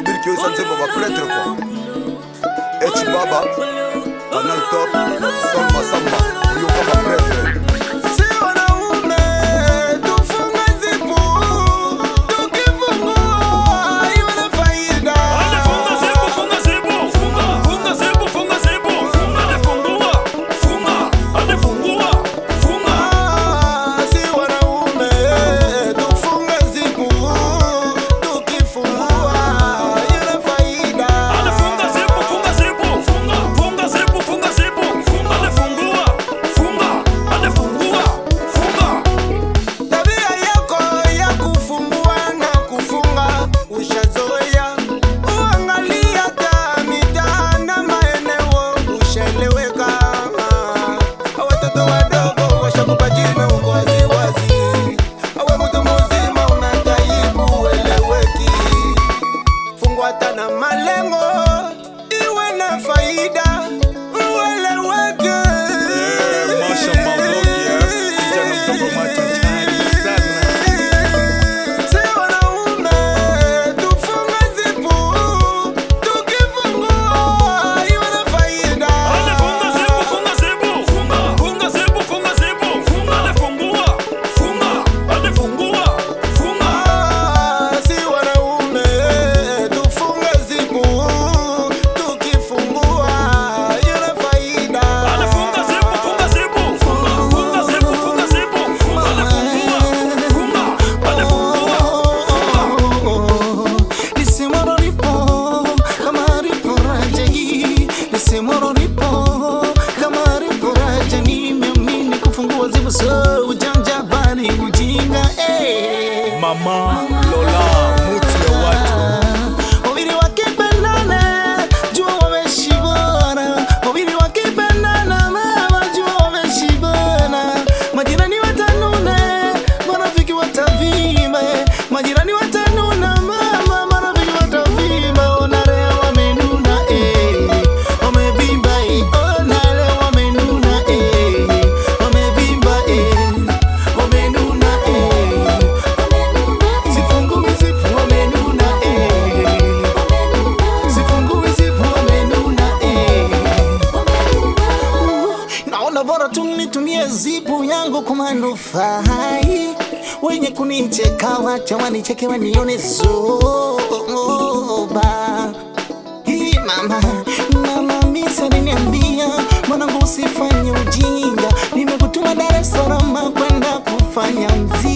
hubiri kioisa nzembo bapretre kwa H Baba Canal Top Sol Masamba Yo kama pretre Si wanaume tufunge zipu, tukifungua iwe na faida. Funga zipu, funga zipu, funga, funga zipu, funga zipu, funga, anafungua, funga, anafungua, funga. Ah, si wanaume tufunge zipu, tukifungua iwe na faida. Anafunga zipu, funga zipu, funga, funga zipu, funga zipu, funga, anafungua, funga, anafungua, funga. Tabia yako ya kufungua na kufunga ushazoea, uangalia hata mitaa na maeneo ushaeleweka. Watoto wadogo washakupa jina uko waziwazi, awe mtu mzima unataibu ueleweki. Fungua hata na malengo iwe na faida ueleweke. Masha Maudokia, kijana mdogo machachari sana. Si wanaume tufunge zipu, tukifungua iwe na faida. Anafunga zipu, funga zipu, funga, funga zipu, funga zipu, funga, anafungua, funga, anafungua, funga. Ah, si wanaume tufunge zipu, tukifungua iwe na faida. Anafunga zipu, funga zipu, funga, funga zipu, funga zipu, funga, anafungua, funga, anafungua, funga. Lisimoro lipo kama lipo raja hii, lisimoro lipo kama lipo raja, nimeamini kufungua zipo, so ujanja bali ujinga eh. Mama Lola, muti ya watu. Wawili wakipendana jua wameshibana, wawili wakipendana mama jua wameshibana. Majirani watanuna, marafiki watavimba, majirani watanuna mama, marafiki watavimba. Ona leo wamenuna eh, wamevimba eh, ona leo wamenuna eh, wamevimba eh, wamenuna eh, Sifungui zipu wamenuna eh. Sifungui zipu wamenuna eh. Naona bora tu nitumie zipu yangu kwa manufaa wenye kunicheka wacha wanicheke wanione zoba hii mama mama misa aliniambia mwanangu usifanye ujinga nimekutuma Dar es Salaam kwenda kufanya mziki